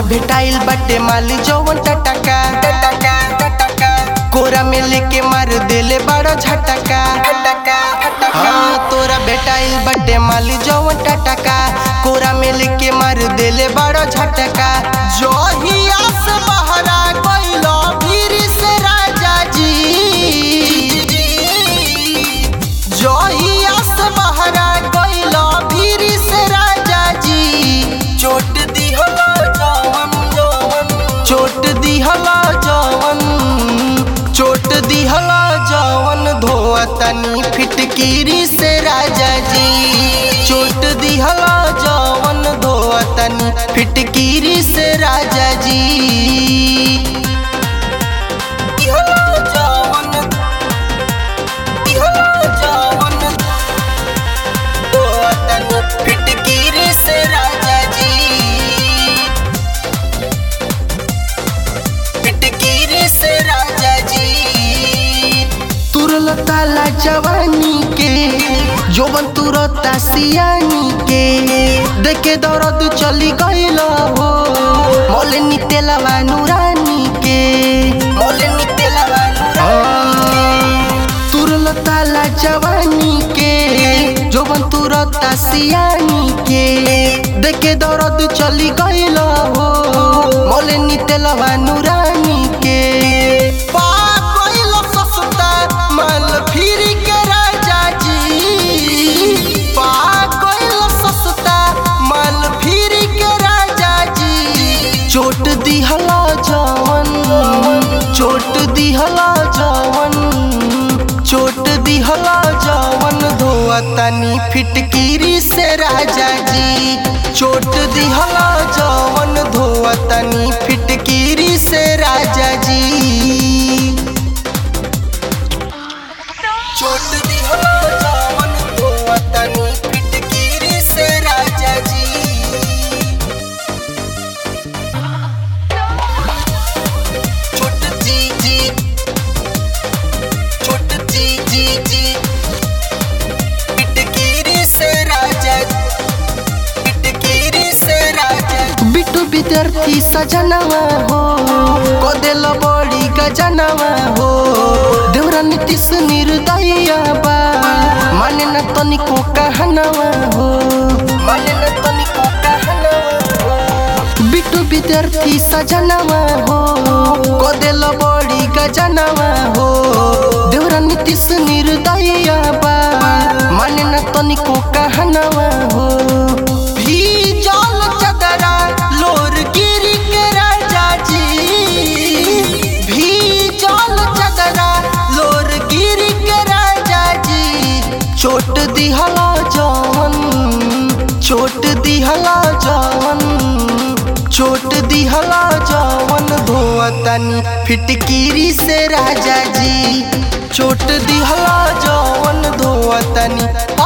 भेटाइल बाटे माल जवन टटका टटका टटका कोरा में लेके मार देले बड़ा झटका हाँ तोरा भेटाइल बाटे माल जवन टटका कोरा में लेके मार देले बड़ा झटका जोहिया से बहरा गइलो भीर से राजा जी जोहिया से बहरा गइलो भीर से राजा जी चोट दिहला जवन जवन चोट दिहला जवन चोट दिहला जवन धोआ तनी फिटकीरी से राजा जी चोट दिहला जवन धोआ तनी फिटकीरी से राजा जी दिहला जवन दिहला जवन धोआ तनी फिटकीरी से राजा जी फिटकीरी से राजा जी तुरल ताला जवानी के जोबन तुरता सियानी के देखे दर्द चली गइल हो मोले नितेलवा नूरानी के मोले नितेलवा नूरानी तुरल ताला जवानी के जोबन तुरता सियानी के देखे दर्द चली गइल हो मोले नितेलवा नूरानी के पा गइल सस्ता माल फिर के राजा जी पा गइल सस्ता माल फिर के राजा जी चोट दिहला जवन चोट दिहला जवन चोट दिहला जवन धोआ तनी फिटकीरी से राजा जी चोट दिहला जवन धोआ तनी फिटकीरी से राजा जी चोट दिहला जवन धोआ तनी फिटकीरी से राजा जी छोट जी जी छोट जी जी जी पिटकीरी से राजा पिटकीरी से राजा बिटू विद्यार्थी सजनवा हो कोदेल बड़ी गजनवा हो देवरा नीतीश निर्दया बा माने न तनिको कहनवा हो माने न तनिको कहनवा हो बिटू विद्यार्थी सजनवा हो कोदेल बड़ी गजनवा हो देवरा नीतीश निर्दया बा माने न तनिको कहनवा हो भीजल चदरा लोर गिरी के राजा जी भीजल चदरा लोर गिरी के राजा जी चोट दिहला जवन चोट दिहला जवन चोट दिहला जवन धोआ तनी फिटकीरी से राजा जी चोट दिहला जवन धोआ तनी